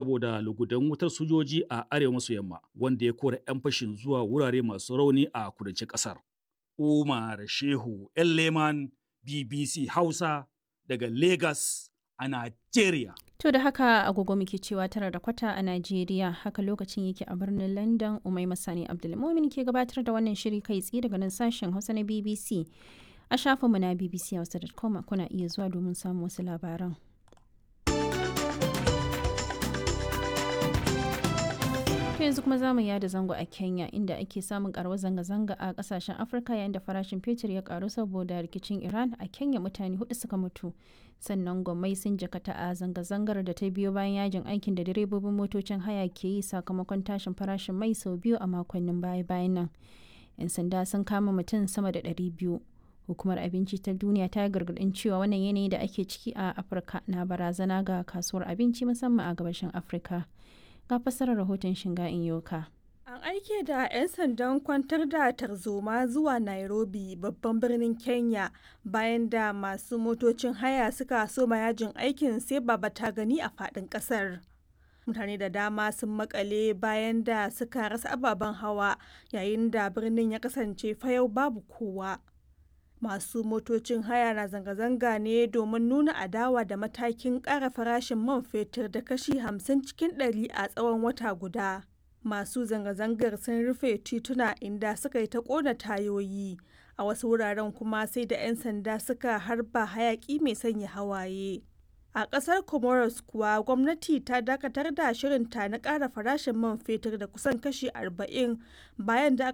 saboda lugudan wutar sojoji a arewa maso yamma wanda ya kora 'yan fashin zuwa wurare masu rauni a kudancin ƙasar. Umar Shehu Leman BBC Hausa daga Lagos a Najeriya. To da haka agogo muke cewa tara da kwata a Najeriya haka lokacin yake a birnin London Umai Masani Abdulmumin ke gabatar da wannan shiri kai tsaye daga nan sashen Hausa na BBC. A shafinmu na bbchausa.com kuna iya zuwa domin samun wasu labaran. To yanzu kuma zamu yada zango a Kenya inda ake samun karuwar zanga-zanga a kasashen Afirka yayin da farashin fetur ya karu saboda rikicin Iran a Kenya mutane hudu suka mutu. Sannan gwamnati sun jakata a zanga-zangar da ta biyo bayan yajin aikin da direbobin motocin haya ke yi sakamakon tashin farashin mai sau biyu a makonnin baya-bayan nan. 'Yan sanda sun kama mutum sama da ɗari biyu. Hukumar Abinci ta Duniya ta gargaɗin cewa wannan yanayi da ake ciki a Afirka na barazana ga kasuwar abinci musamman a gabashin Afirka. ga fassarar rahoton shinga in yoka. An aike da 'yan sandan kwantar da tarzoma zuwa Nairobi babban birnin Kenya bayan da masu motocin haya suka soma yajin aikin sai baba ta gani a faɗin ƙasar. Mutane da dama sun makale bayan da suka rasa ababen hawa yayin da birnin ya kasance fayau babu kowa. Masu motocin haya na zanga-zanga ne domin nuna adawa da matakin ƙara farashin man fetur da kashi 50 cikin ɗari a tsawon wata guda. Masu zanga-zangar sun rufe tituna inda suka yi ta ƙona tayoyi, a wasu wuraren kuma sai da 'yan sanda suka harba hayaƙi mai sanya hawaye. A ƙasar Comoros kuwa gwamnati ta dakatar da shirinta na ƙara farashin man fetur da kusan kashi 40 bayan da